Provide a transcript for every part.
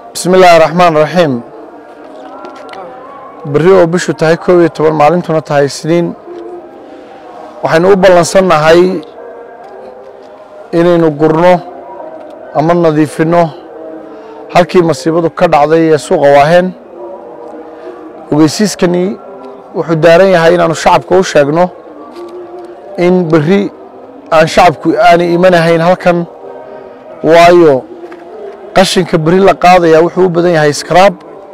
bismi illaahi raxmaan raxiim berri oo bishu tahay koob iyo toban maalintuna tahay isniin waxaynu u ballansannahay inaynu gurno ama nadiifinno halkii masiibadu ka dhacday ee suuqa waaheen ogeysiiskani wuxuu daaran yahay inaanu shacabka u sheegno in berri aan shacabku aanay imanahayn halkan waayo qashinka berri la qaadaya wuxuu u badan yahay skraab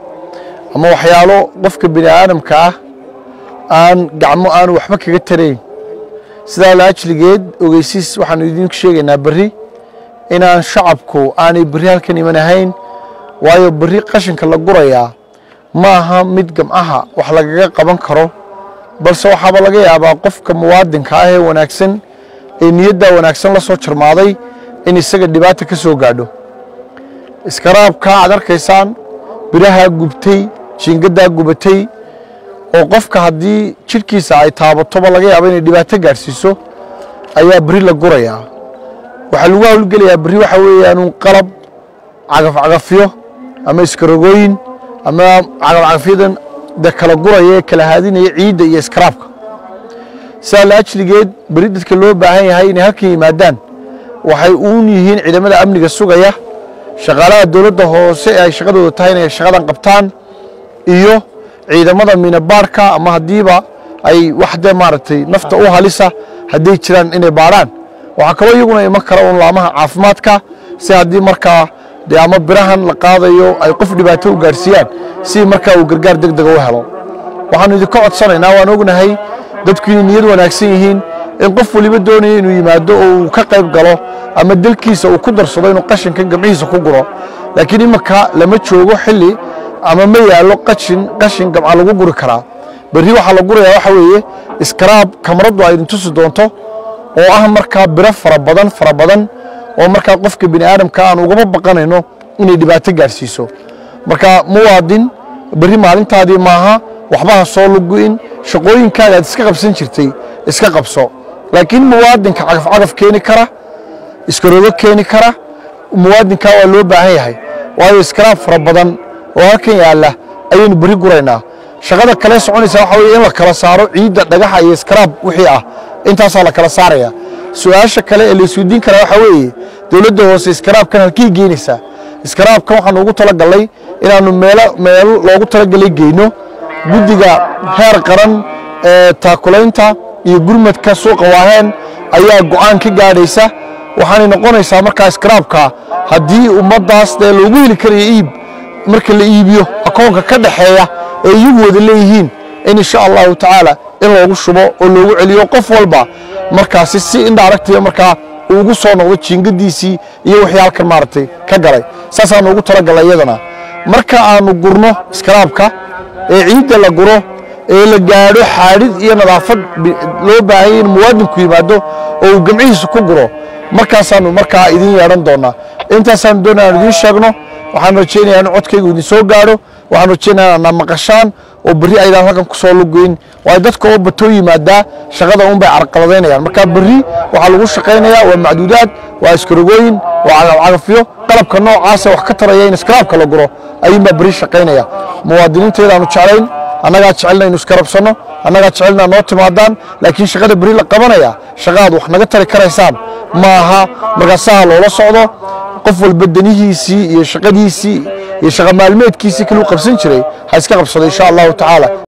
ama waxyaalo qofka bini aadamka ah aan gacmo aanu waxba kaga tarayn sidaa laajligeed ogeysiis waxaanu idinku sheegaynaa berri inaan shacabku aanay berri halkan imanahayn waayo berri qashinka la gurayaa ma aha mid gamcaha wax lagaga qaban karo balse waxaaba laga yaabaa qofka muwaadinka ah ee wanaagsan ee niyaddaa wanaagsan la soo jarmaaday in isaga dhibaata ka soo gaadho iskaraabka aad arkaysaan birahaa gubtay jiingaddaa gubatay oo qofka haddii jidhkiisa ay taabatoba laga yaabo inay dhibaato gaadhsiiso ayaa beri la gurayaa waxaa lagu hawlgelayaa berri waxa weeyaanu qalab cagafcagafyo ama iskarogooyin ama cagafcagafyadan de kala guraya ee kala haadinaya ciidda iyo iskaraabka sidaa laajligeed beri dadka loo baahan yahay inay halkan yimaadaan waxay uun yihiin ciidamada amniga sugaya shaqaalaha dowladda hoose ee ay shaqadooda tahay inay shaqadan qabtaan iyo ciidamada minabaarhka ama haddiiba ay wax dee maaragtay nafta u halisa hadday jiraan inay baadhaan waxaa kaloo iyaguna iman kara un laamaha caafimaadka si haddii markaa dee ama birahan la qaadayo ay qof dhibaato u gaadhsiiyaan si markaa uu gargaar deg dega u helo waxaanu idinka codsanaynaa waan ognahay dadku inay niyad wanaagsan yihiin in qof waliba doonaya inuu yimaado oo uu ka qayb galo ama dalkiisa uu ku darsado inuu qashinka gamcihiisa ku guro laakiin iminka lama joogo xilli ama ma yaallo qashin qashin gamca lagu guri karaa berri waxaa la gurayaa waxa weeye iskaraab kamaraddu ay idin tusi doonto oo ah markaa biro fara badan fara badan oo markaa qofka bini aadamka aan ugama baqanayno inay dhibaato gaadhsiiso marka muwaadin berri maalintaadii maaha waxbaha soo lugu'in shaqooyinkaaga aad iska qabsan jirtay iska qabso laakiin muwaadinka cagafcagaf keeni kara iskarogo keeni kara muwaadinkaa waa loo baahan yahay waayo iskaraab fara badan oo halkan yaalla ayaynu berri guraynaa shaqada kale soconaysa waxa weye in la kala saaro ciidda dhagaxa iyo iskaraab wixii ah intaasaa la kala saaraya su-aasha kale ee la isweydiin karaa waxaa weeye dowladda hoose iskaraabkan halkay geynaysaa iskaraabkan waxaanu ugu talagalnay inaannu meelo meelo loogu talagalay geyno guddiga heer qaran ee taakulaynta iyo gurmadka suuqa waaheen ayaa go'aan ka gaadhaysa waxaanay noqonaysaa markaa iskaraabka haddii ummaddaas dee loogu heli karayo iib marka la iibiyo akoonka ka dhaxeeya ee iyagu wada leeyihiin in insha allahu tacaala in loogu shubo oo loogu celiyo qof walba markaasi si indhaaragtiya markaa uu ugu soo noqdo jiingadiisii iyo wixii halkan maaragtay ka galay saasaanu ugu talagalay iyadana marka aanu gurno iskaraabka ee ciidda la guro ee la gaadho xaadhid iyo nadaafad loo baahanya in muwaadinku yimaado oo uu gamcihiisa ku guro markaasaanu markaa idin yeedhan doonaa intaasaanu doonaya aan idiin sheegno waxaan rajaynayaa in codkaygu idin soo gaadho waxaan rajaynayaa inaad maqashaan oo berri aydaan halkan ku soo lugeyn waayo dadka oo batoo yimaadaa shaqada un bay carqaladaynayaan marka berri waxaa lagu shaqaynayaa waa macduudaad waa iskarogooyin waa cagafcagafyo qalabka noocaasa wax ka taraya in iskaraabka la guro ayuunbaa berri shaqaynaya muwaadiniinteedaanu jeclayn annagaa jecelna inu iskarabsanno annagaa jecelna noo timaadaan laakiin shaqada berri la qabanaya shaqaad wax naga tari karaysaan ma aha markaasaha loola socdo qof walba danihiisii iyo shaqadiisii iyo shaqa maalmeedkiisii kaluu qabsan jiray ha iska qabsado insha allahu tacaala